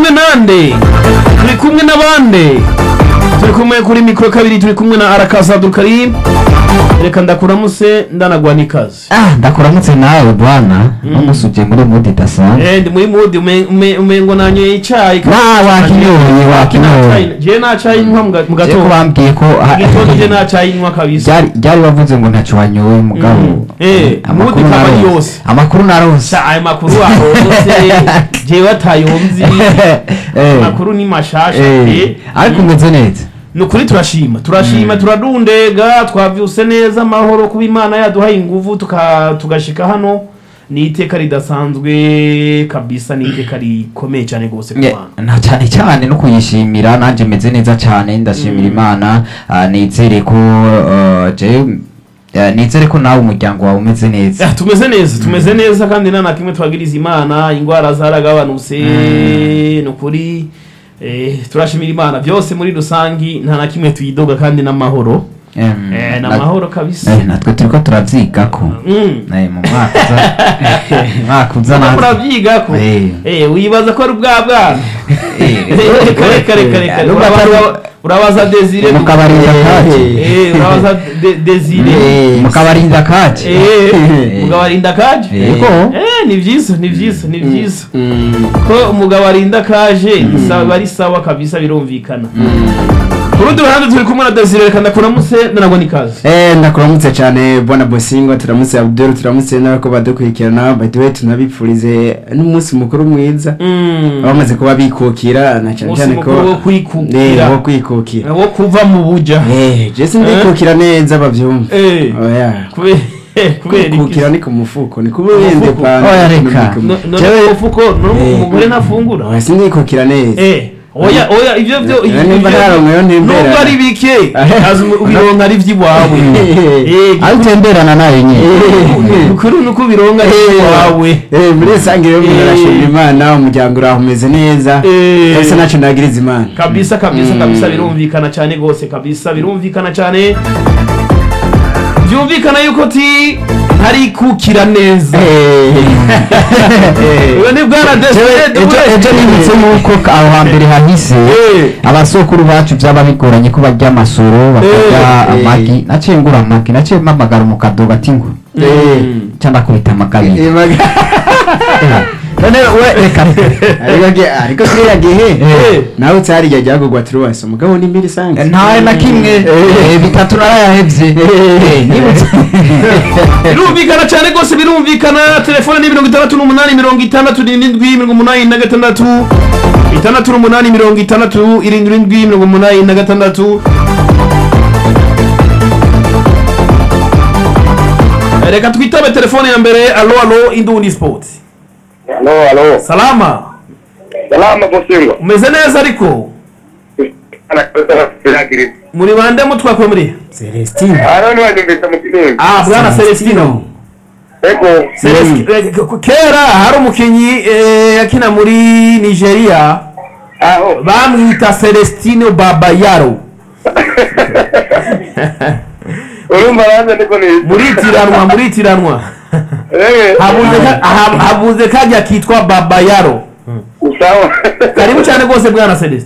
kumwe nande turi kumwe n'abande turi kumwe kuri mikoro kabiri turi kumwe na arakaza abdulkarim reka ndakuramutse ndanagwa n'ikaze ah ndakuramutse nawe bwana n'umunsi ugiye muri mudi idasanzwe Eh, ndi muri mudi ume- ume- umengo nanyoye icayi na wakinyoye wakinyoye je nta cayi nywa mu ga- mu je ko gatondo bambwiye ko mu gitondo je nta cayi nywa kabisa byari byari bavuze ngo ntacyo wanyoye mugabo Mm. Eh, amakuru mudi kaba narose. yose. amakuru narose Sa ayo makuru ahose jewe atayonzi Eh, amakuru ni mashasha eh, eh. ariko umeze neza ni ukuri turashima turashima turadundega twavyuse neza amahoro kuba imana yaduhaye inguvu tuka- tugashika hano ni iteka ridasanzwe kabisa ni iteka rikomeye cyane rwose ku Nge- bantu na cyane cyane no kuyishimira nanjye meze neza cyane ndashimira imana ah, nizere ko ah, je ah, nizere ko nawe umuryango wawe umeze neza Ah, tumeze neza tumeze neza kandi nta na kimwe twagiriza imana indwara zaragabanutse ni ukuri eh, turashimira imana byose muri rusangi nta na kimwe tuyidoga kandi n'amahoro Em, Eh, ni na- amahoro kabisa eh, natwe turiko turavyigako Mm. Eh, mu mwaka uza mwaka uza Uriko natwe urabyigako Eh. Eh, wibaza ko ari ubwa bwana reka reka reka reka Nubwo urabaza- atari- urabaza desire mukabarinda kaje Eh, urabaza De- desire Eh, mukabarinda kaje Eh, umugabo arinda kaje Yego. Eh, ni byiza ni byiza ni byiza ko umugabo arinda kaje ni sawa ari sawa kabisa birumvikana ku rundi ruhande turi kumwe na desire reka ndakuramutse ndanagwa n'ikaze Eh, ndakuramutse cyane bwana bosingo turamutse abdul turamutse n'abako badukurikirana by the way tunabipfurize n'umunsi mukuru mwiza Mm. bamaze kuba bikukira na cyane Umunsi cyane ko mukuru wo kwikukira. Eh, wo kwikukira wo kuva mu buja eh jesi ndikukira neza bavyumva Eh. oya kubera kubera iki kwikukira ni ku mufuko ni kuba wende mufuko. pana Oya, reka. No- none Jewe- umufuko none Eh. umugore ntafungura oya sindikukira neza Eh, oya oya ibyo byo Eh, nimba ntaronkeyo ntembera. nubwo ari bike azi ubironka ari iby'iwawe Eh, aho utemberana nayo nyine ukuri nuko ubironka ari iby'iwawe Eh, muri rusange rero umuntu Eh. arashimira imana umuryango uraho umeze neza Eh. ese ntacyo ndagiriza imana kabisa kabisa Mm. kabisa birumvikana cyane rwose kabisa birumvikana cyane byumvikana yuko ti ntari kukira neza uyu ni bwana desire ejo ejo nibutse yuko aho hambere hahise abasokuru bacu byaba bigoranye ko barya amasoro bakarya Eh, eh. amagi naciye ngura amagi naciye mpamagara umukadogo ati ngo cyangwa akubita amagari Eh, maga- none we reka ariko ge- ariko kiriya gihe Eh. nawe utariya ryagurwa turuwasi umugabo ni mbiri sange ntawe na kimwe Eh, bitatu narayahevye Eh, nibutse birumvikana cyane rwose birumvikana telefone ni mirongo itandatu n'umunani mirongo itandatu n'irindwi mirongo umunani na gatandatu itandatu n'umunani mirongo itandatu irindwi irindwi mirongo umunani na gatandatu reka twitabe telefone ya mbere alo alo indundi sport Halo, halo. salama Salama Bosingo. umeze neza ariko Anakiri. muri bande mutwakwe muri celestine Hano ni wanyumvise mu kinini. ah bwana celestino Ego. Celesti- eh, k- kera hari umukinnyi eh, yakina muri nigeria Aho. bamwita celestino babayaro Urumva nanze niko ni. muritiranwa muritiranwa Eh. habuze ka- ha- habuze kajya kitwa babayaro Usawa. karibu cyane rwose bwana celestin